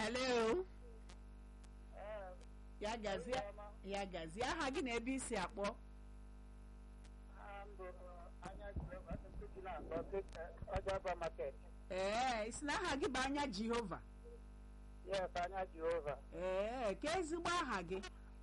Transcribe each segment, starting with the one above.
hello ya gazie ya gazie aha gị na ebe isi akpọ Ọjọba market. ee isi na aha gị bụ anya jehova Yes, anya Jehova. ee ka ezigbo aha gị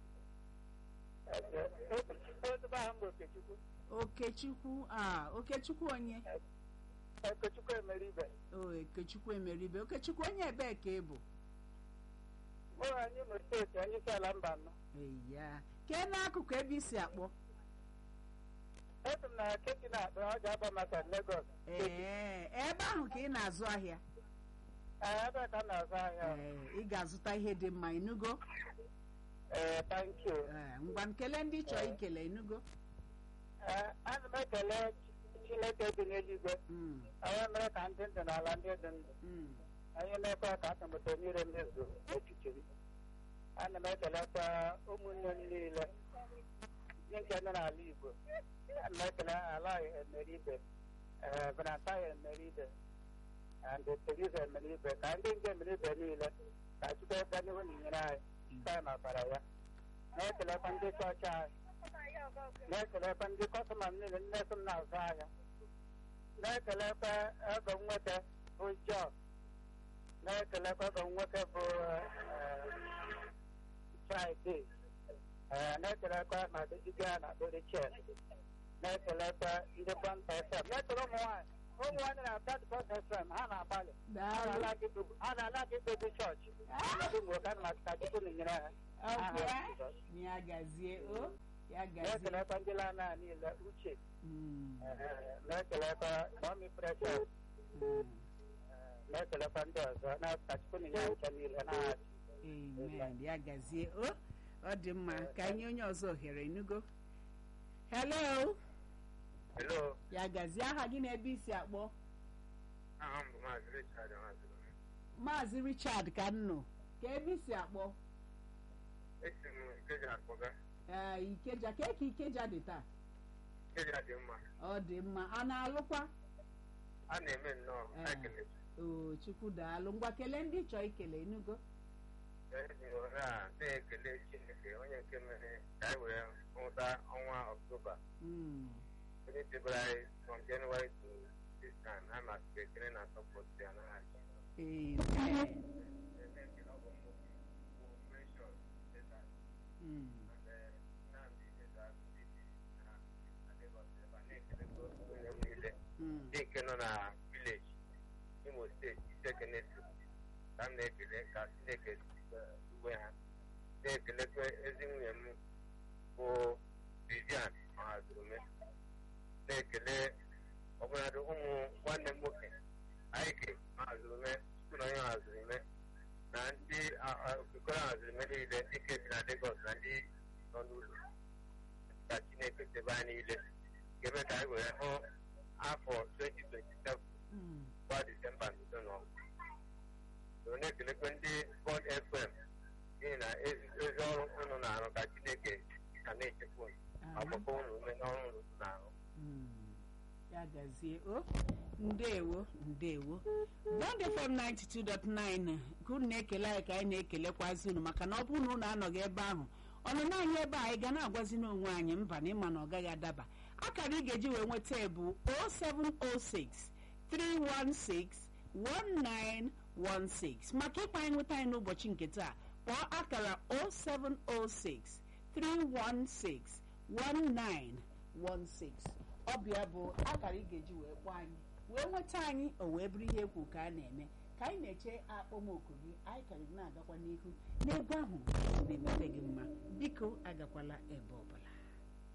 Ezigbo aha m bụ Okechukwu. okechukwu a okechukwu onye Okechukwu Emeribe. o okechukwu emeribe okechukwu onye ebee ka ị bụ Mụ anyị Imo steeti onye isi ala mba anọ. eya kee n'akụkụ ebe isi akpọ Esi m na keki na-akpọ Ọjọba market Lagos. ee ebe ahụ ka ị na-azụ ahịa Ee, ebe ka m na-azụ ahịa. ee ị ga-azụta ihe dị mma inugo Ee, thank you. ee ngwa nkele ndị chọọ ikele inugo Ee, ana m ekele Chineke dị n'eluigwe. Mm, Onye mere ka ndị ndụ n'ala ndị dị ndụ. mm. Onye na-ekwe ka atụmatụ niile mezuo n'echiche m. Ana m ekelekwa ụmụnne m niile ndị nke nọ n'ala Igbo. Ana m ekele ala Emeribe, ee, Benataya Emeribe, and Teresa Emeribe, ka ndị nke Emeribe niile ka Chukwu ebe n'ihu na inyere anyị site na ọbara ya. Na-ekelekwa ndị chọọchị anyị. Na-ekelekwa ndị kọstọma m niile ndị so m na-azụ ahịa. Na-ekelekwa ego m nweta bụ John. Na-ekelekwa ego m nwoke bụ Friday. Ee, na-ekelekwa ma dịjiga na Dorichel. Na-ekelekwa ndị Bond FM. Na-ekele ụmụ nwaanyị. Ụmụ nwaanyị na-abịa dị Bond FM ha na-agbalị. Ha daalụ na-ala gị dobe- ha na-ala gị dobe chọọchị. Ndị Igbo ka na ka Chukwu na-enyere ha. Aha ọkwa Jizọs. ya gazie o ya gazie Na-ekelekwa ndị lana niile uche. Mm, Ee, Na-ekelekwa Mọmi Precious. mm. Ee, Na-ekelekwa ndị ọzọ. Na ka Chukwu na-enye ha uche niile n'aha Jizọs. amen ya gazie o ọ dị mma ka anyị onye ọzọ ohere inugo hello Hello, ya gazie aha gị na ebe isi akpọ aha m bụ Maazị Richard Nwaziri. maazị richard ka nnụ ka ebe isi akpọ Esi m Ikeja akpọga. ee ikeja ka eke ikeja dị taa Ikeja dị mma. ọ dị mma a na-alụkwa A na-eme nnọọ Ee. ekele. o chukwu daalụ ngwa kelee ndị chọọ ikele inugo Eji ohere a na-ekele Chineke onye nke mere ka anyị wee hụta ọnwa Ọktoba. Mm, Onye chebere anyị from January to this time. A masị ekele na sọpọtụ ya n'aha Jizọs. amen Na-ekele ọgọ m nwoke bụ Precious Desert Mm, and eh, Nnamdi Desert ndị bi na na Lagos ebe a na-ekelekwa onye m niile. mm. ndị nke nọ na vileji imo steeti isekenetu ka m na-ekele ka chineke uwe ha na-ekelekwa ezi nwunye m bụ vivian mahazurume na-ekele ọbụladị ụmụ nwanne m nwoke aike mahazurume chukwu na onye mahazurume na ndị okikoro mahazurume niile ndị nke bi na Lagos na ndị nọ n'ụlọ ka chineke chebe anyị niile ga-eme ka anyị wee hụ afọ 2027 Mm. gba disemba nso nọ so na-ekelekwe ndị bọd fm n'ihi na ezi ezi ọrụ unu na-arụ ka chineke ka na-echekwa unu agbakọ unu ume n'ọrụ unu na-arụ Mm. ya gazie o ndewo ndewo bond fm 92.9 ka unu na-ekele anyị ka anyị na-ekelekwazi unu maka na ọ bụrụ na unu anọghị ebe ahụ ọnụnụ anyị ebe a anyị ga na-agwazi n'onwe anyị mba na ịma na ọ gaghị adaba akara ị ga-eji wee nweta bụ 0706 316 1916 maka ịkpa anyị nweta anyị n'ụbọchị nke taa kpọọ akara 0706 316 1916 ọbịa bụ akara ị ga-eji wee kpọọ anyị wee nweta anyị o wee bụrụ ihe ekwu ka a na-eme ka anyị na-eche akpọmoku gị anyị ka na-agakwa n'ihu n'egwu ahụ na-emete gị mma biko agakwala ebe ọbụla